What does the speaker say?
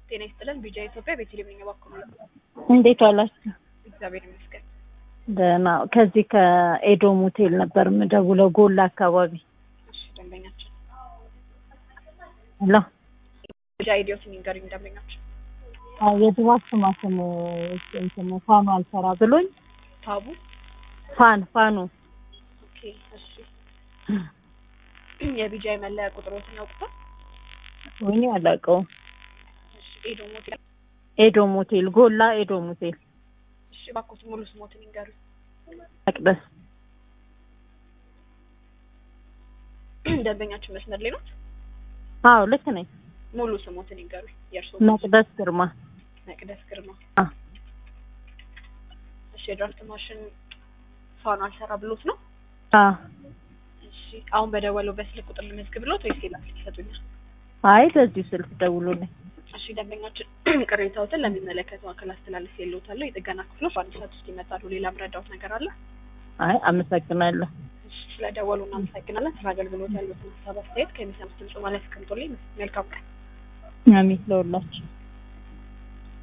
ጤና ይስጥልን። ቢጃ ኢትዮጵያ ቤተልሔም ነኝ። እባክዎ ነው። እንዴት ዋላችሁ? እግዚአብሔር ይመስገን። ደህና። ከዚህ ከኤዶም ሆቴል ነበር የምደውለው ጎላ አካባቢ። እሺ፣ ደንበኛችን ሄሎ። ቢጃ ኢዲዮትን ይንገሩኝ። ደንበኛችን አዎ የድባብ ስማስም እንትን ፋኑ አልሰራ ብሎኝ ታቡ። ፋን ፋኑ ኦኬ፣ እሺ። የቢጃ መለያ ቁጥሮትን ያውቁታል? ወይኔ አላውቀውም። እሺ፣ ኤዶም ሆቴል። ኤዶም ሆቴል ጎላ ኤዶም ሆቴል እሺ፣ እባክዎት ሙሉ ስሞትን ይንገሩኝ። መቅደስ ደንበኛችን መስመር ላይ ነው። አዎ ልክ ነኝ። ሙሉ ስሞትን ይንገሩኝ። የእርስዎ መቅደስ ግርማ መቅደስ ግርማ። አ እሺ፣ የድራፍት ማሽን ፋኑ አልሰራ ብሎት ነው? አ እሺ፣ አሁን በደወለው በስልክ ቁጥር ልመዝግብ ብሎት ወይስ ሌላ ስልክ ይሰጡኛል? አይ በዚሁ ስልክ ደውሎልኝ እሺ ደንበኛችን ቅሬታዎትን ለሚመለከተው አካል አስተላለፍ የለውታለሁ። የጥገና ክፍሎች በአንድ ሰዓት ውስጥ ይመጣሉ። ሌላ ምረዳውት ነገር አለ? አይ አመሰግናለሁ። እሺ ስለደወሉ እናመሰግናለን። ስለ አገልግሎት ያሉትን ሀሳብ አስተያየት ከሚሰሙት ድምጽ ማለት አስቀምጦልኝ መልካም ቀን። አሜን ለሁላችሁ